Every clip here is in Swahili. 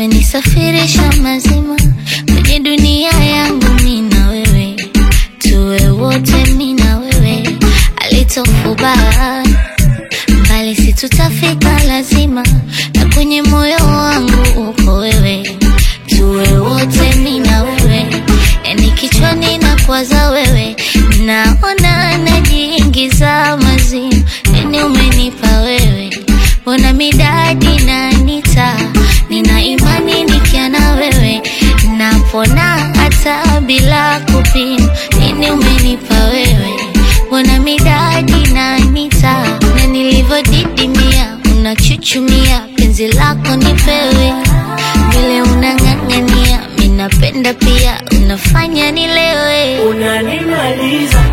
umenisafirisha mazima kwenye dunia yangu mi na wewe tuwe wote mi na wewe alitofubaa mbali si tutafika lazima na kwenye moyo wangu uko wewe tuwe wote mi na wewe yani kichwani na kwaza wewe naona najiingiza mazimu yani umenipa wewe mbona midadi nanita nina imani nikia na wewe napona hata bila kupima nini umenipa wewe mbona midadi nanita na nilivyodidimia unachuchumia penzi lako nipewe vile unang'ang'ania minapenda pia unafanya nilewe Unanimaliza,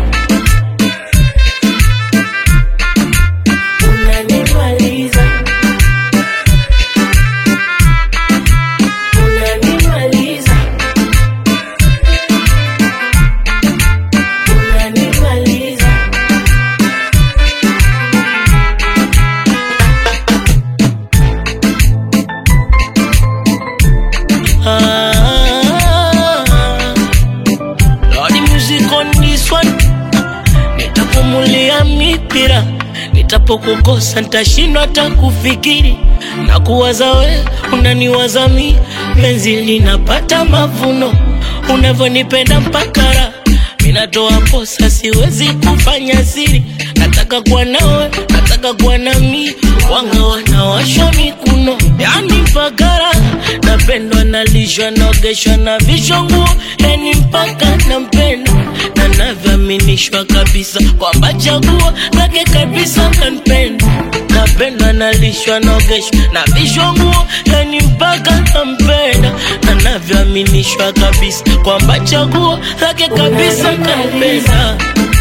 unanimaliza, unanimaliza, unanimaliza. Ah, Lordy music on this one. Nitapumulia mipira, nitapokukosa nitashindwa hata kufikiri na kuwaza we, unaniwaza mi, penzi linapata mavuno, unavyonipenda mpaka raha minatoa posa, siwezi kufanya siri, nataka kuwa nawe, nataka kuwa nami, wanga wanawashwa mikuno, yani mpaka raha napendwa, nalishwa, naogeshwa na vishwa nguo, yani mpaka nampenda na navyoaminishwa kabisa kwamba chaguo lake kabisa kanipenda, napendwa, nalishwa, naogeshwa na vishwa nguo, yani mpaka nampenda na navyoaminishwa kabisa kwamba chaguo lake kabisa kanipenda